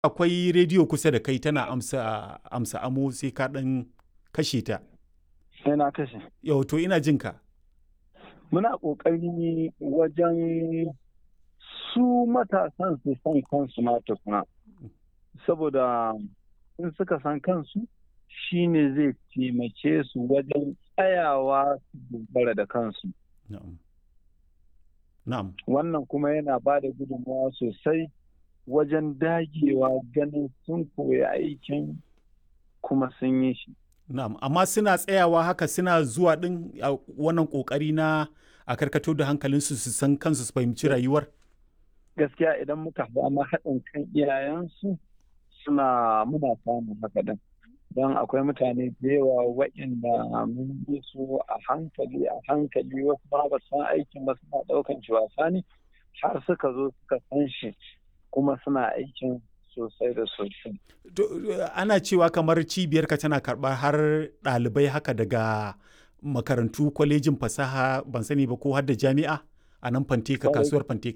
akwai rediyo kusa da kai tana amsa amsa amo sai ka ɗan kashe ta. sai na kashe. Yau to ina jin ka. Muna ƙoƙari wajen su matasan su san kansu ma tukuna. Saboda in suka san kansu shi ne zai taimake su wajen tsayawa su dogara da kansu. Na'am. Na'am. Wannan kuma yana ba da gudunmawa sosai wajen dagewa ganin sun koyi aikin kuma sun yi shi. Na'am, amma suna tsayawa haka suna zuwa ɗin a wannan ƙoƙari na a karkato da hankalinsu su san kansu su fahimci rayuwar? Gaskiya idan muka samu haɗin kan iyayensu suna muna samun haka din. Don akwai mutane da yawa waɗanda mun bi su a hankali a hankali wasu ba ba san aikin ba suna ɗaukan shi wasa ne har suka zo suka san shi kuma suna aikin sosai da sosai. Ana cewa kamar cibiyarka tana karɓar har ɗalibai haka daga makarantu kwalejin fasaha ban sani ba ko har da jami'a a nan fanteka kasuwar fanteka.